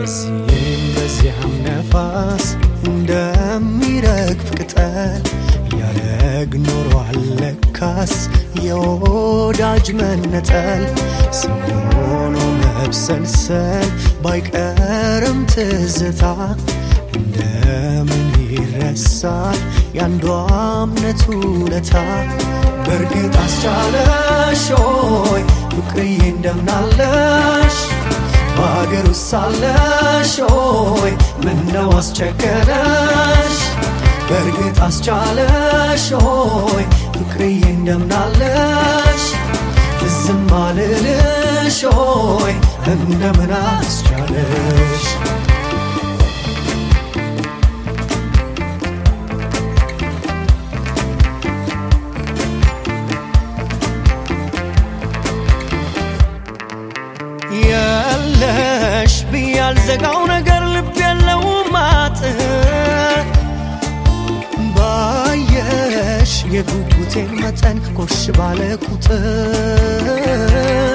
በዚህም በዚያም ነፋስ እንደሚረግፍ ቅጠል ያረግ ኖሯል ለካስ የወዳጅ መነጠል ስሆኖ መብሰልሰል ባይቀርም ትዝታ እንደምን ይረሳል ያንዷ እምነቱ ለታ በእርግጥ አስቻለሽ ሆይ ፍቅርዬ እንደምናለሽ በሀገር ውስጥ ሳለሽ ሆይ ምነው አስቸገረሽ በእርግጥ አስቻለሽ ሆይ ፍቅርዬ እንደምናለሽ ዝም አልልሽ ሆይ እንደምን አስቻለሽ የለሽ ብያልዘጋው ነገር ልብ የለውም አጥር ባየሽ የጉጉቴን መጠን ኮሽ ባለ ቁጥር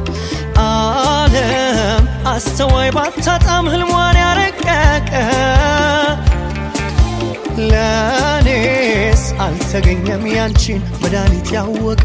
ዓለም አስተዋይ ባታጣም ህልሟን ያረቀቀ ለእኔስ አልተገኘም ያንቺን መድኃኒት ያወቀ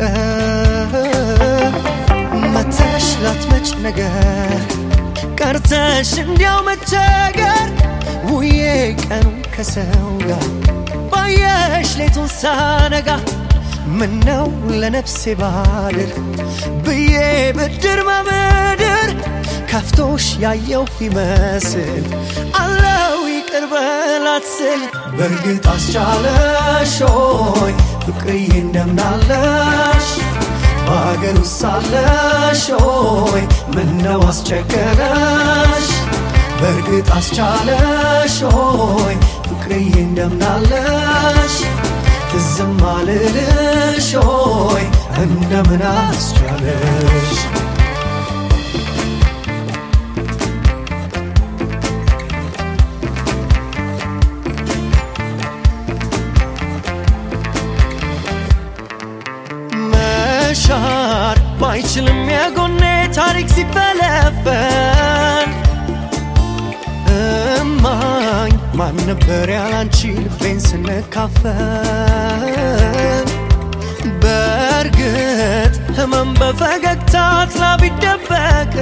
መተሽ ላትመጭ ነገር ቀርተሽ እንዲያው መቸገር ውዬ ቀኑ ከሰው ጋር ባየሽ ሌቱን ሳነጋ ምነው ለነፍሴ ባድር ብዬ ብድር በምድር ከፍቶሽ ያየው ይመስል አለው ይቅር በላት ስል በእርግጥ አስቻለሽ ሆይ ፍቅርዬ እንደምናለሽ በሀገር ውስጥ ሳለሽ ሆይ ምነው አስቸገረሽ በእርግጥ አስቻለሽ ሆይ ፍቅርዬ እንደምናለሽ ትዝም አልልሽ ሆይ እንደምን አስቻለሽ መሻር ባይችልም የጎኔ ታሪክ ሲፈለፈል እማኝ ማን ነበር ያላንቺ ልቤን ስንካፈል በእርግጥ ህመም በፈገግታ ጥላ ቢደበቅ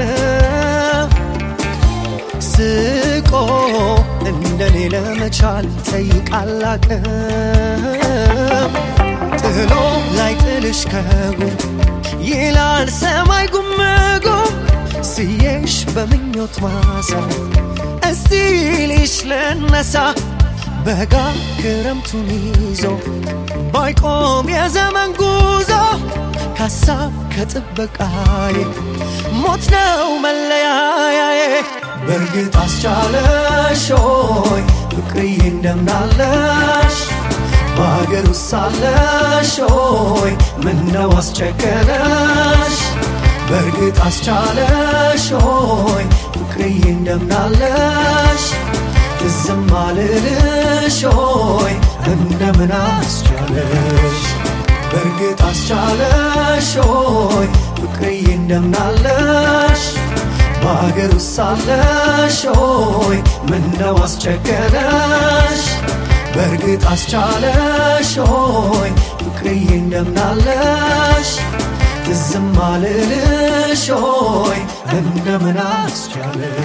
ስቆ እንደኔ ለመቻል ይጠይቃል አቅም ጥሎ ላይ ጥልሽ ከጉም ይላል ሰማይ ጉምጉም ስዬሽ በምኞት ማሳ እስቲ ልሽ ልነሳ በጋ ክረምቱን ይዞ ባይቆም የዘመን ጉዞ ከሀሳብ ከጥበቃዬ ሞት ነው መለያያዬ በእርግጥ አስቻለሽ ሆይ ፍቅርዬ እንደምናለሽ በሀገር ውስጥ ሳለሽ ሆይ ምነው አስቸገረሽ በእርግጥ አስቻለሽ ሆይ ፍቅርዬ እንደምናለሽ ትዝም አልልሽ ሆይ እንደምን አስቻለሽ በእርግጥ አስቻለሽ ሆይ ፍቅርዬ እንደምናለሽ በሀገር ውስጥ ሳለሽ ሆይ ምነው አስቸገረሽ በእርግጥ አስቻለሽ ሆይ ፍቅርዬ እንደምናለሽ ትዝም አልልሽ ሆይ እንደምን አስቻለሽ